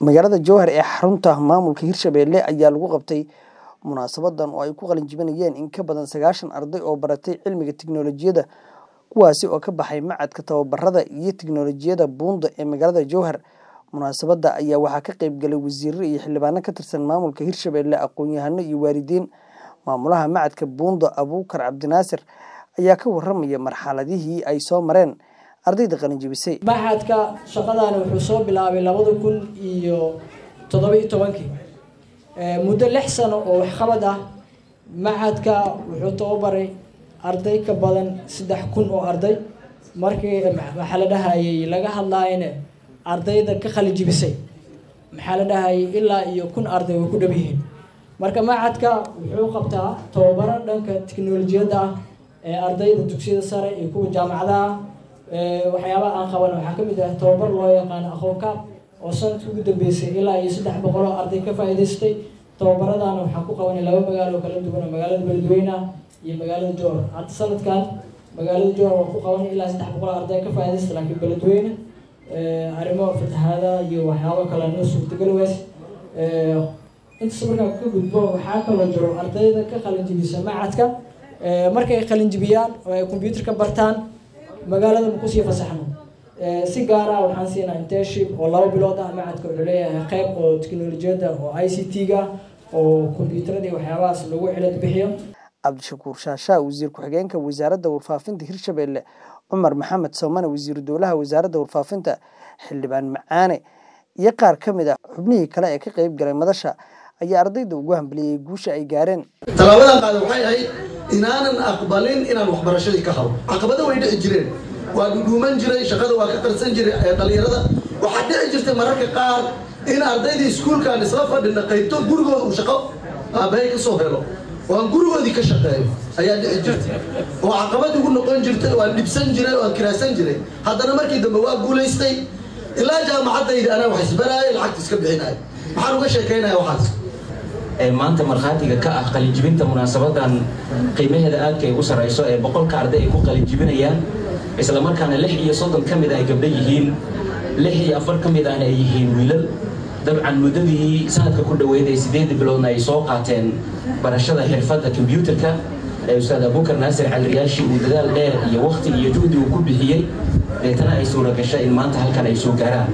magaalada jowhar ee xarunta maamulka hirshabelle ayaa lagu qabtay munaasabadan oo ay ku qalin jibinayeen in ka badan sagaashan arday oo baratay cilmiga tiknoolajiyadda kuwaasi oo ka baxay macadka tababarada iyo tiknoolajiyadda buunda ee magaalada jowhar munaasabadda ayaa waxaa ka qeyb galay wasiiro iyo xildhibaano ka tirsan maamulka hirshabelle aqoon-yahano iyo waalidiin maamulaha macadka buunda abuukar cabdinaasir ayaa ka waramaya marxaladihii ay soo mareen ardayda qalin jibisay maxadka shaqadaani wuxuu soo bilaabay labada kun iyo toddoba-iyo tobankii muddo lix sano oo waxqabad ah maxadka wuxuu tababaray arday ka badan saddex kun oo arday markii maxaa la dhahayay laga hadlaayana ardayda ka qalin jibisay maxaa la dhahayay ilaa iyo kun arday way ku dhab yihiin marka maxadka wuxuu qabtaa tababaro dhanka tiknolojiyadda ah ee ardayda dugsiyada sare iyo kuwa jaamacadaha waxyaabaha aan qaban waxaa kamid ah tababar loo yaqaano aqoonkaab oo sanadkii ugu dambeysay ilaa iyo saddex boqol oo arday ka faa'iidaystay tababaradaana waxaan ku qabanay laba magaalo kala duwan oo magaalada beledweyne ah iyo magaalada jowhar hadda sanadkan magaalada jowhar waan ku qabanay ilaa saddex boqol oo arday ka faa'iidaystay laakiin beledweyne arrimo fatahaada iyo waxyaabo kale noo suurtagal weys intaas markaa ka gudbo waxaa kaloo jiro ardayda ka qalinjibisa macadka markay qalinjibiyaan oo ay computerka bartaan magaalada ma kusii fasaxno si gaara waxaan siinaa internship oo laba bilood ah macadka wuxuu leeyahay qeyb oo tiknolojiyadda oo i c t-ga oo combyuutarada iyo waxyaabahaas lagu cilad bixiyo cabdishakuur shaashaa wasiir ku-xigeenka wasaaradda warfaafinta hirshabelle cumar maxamed soomane wasiiru dowlaha wasaaradda warfaafinta xildhibaan macaane iyo qaar ka mid ah xubnihii kale ee ka qeyb galay madasha ayaa ardayda ugu hambaliyey guusha ay gaareen tallaabadan qaada waxay ahayd inaanan aqbalin inaan waxbarashadii ka habo caqabado way dhici jireen waa dhudhuuman jiray shaqada waa ka qarsan jiray ee dhallinyarada waxaa dhici jirtay mararka qaar in ardaydii iskuulkaan isla fadhina qaybto gurigooda uu shaqo aabahay ka soo helo oo aan gurigoodii ka shaqeeyo ayaa dhici jirtay oo caqabad igu noqon jirtay waan dhibsan jiray waan kiraasan jiray haddana markii dambe waa guulaystay ilaa jaamacadayda anaa wax isbaraaya lacagta iska bixinaya maxaan uga sheekaynaya waxaas ee maanta markhaatiga ka ah qalinjibinta munaasabadan qiimaheeda aadka ay u sarrayso ee boqolka arday ay ku qalinjibinayaan isla markaana lix iyo soddon ka mid ah ay gabdho yihiin lix iyo afar ka mid ahna ay yihiin wiilal dabcan muddadii sanadka ku dhoweyd ee sideedda biloodna ay soo qaateen barashada xirfadda kombyuutarka ee ustaad abuukar naasir caliriyaashi uu dadaal dheer iyo wakhti iyo juhdi uu ku bixiyey deetana ay suura gashay in maanta halkan ay soo gaaraan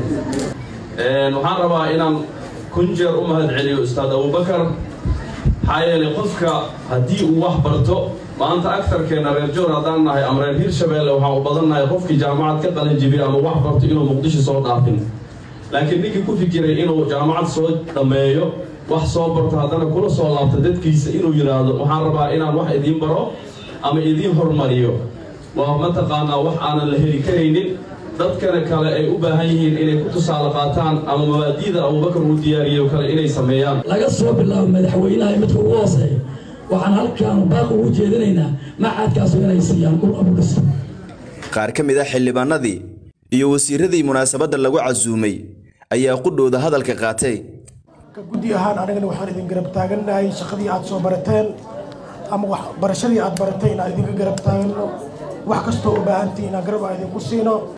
waxaan rabaa inaan kun jeer u mahad celiyo ustaad abubakar maxaa yeelay qofka haddii uu wax barto maanta agtarkeena reer joor haddaan nahay ama reer hirshabeelle waxaan u badannahay qofkii jaamacad ka qalin jibiy ama wax barto inuu muqdisho soo dhaafin laakiin ninkii ku fikiray inuu jaamacad soo dhammeeyo wax soo barto haddana kula soo laabto dadkiisa inuu yidhaahdo waxaan rabaa inaan wax idiin baro ama idiin hormariyo waa mataqaanaa wax aanan la heli karaynin dadkana kale ay u baahan yihiin inay ku tusaale qaataan ama mabaadi'da abubakar uu diyaariyo kale inay sameeyaan laga soo bilaabo madaxweynaha midka ugu hooseeya waxaan halkaan baaq ugu jeedinaynaa macadkaasu inay siiyaan dhul abudhis qaar ka mid ah xildhibaanadii iyo wasiiradii munaasabadda lagu casuumay ayaa qudhooda hadalka qaatay ka guddi ahaan anagana waxaan idin garab taagannahay shaqadii aad soo barateen ama waxbarashadii aad baratay inaan idinka garab taaganno wax kastoo u baahantii inaan garab aan idinku siino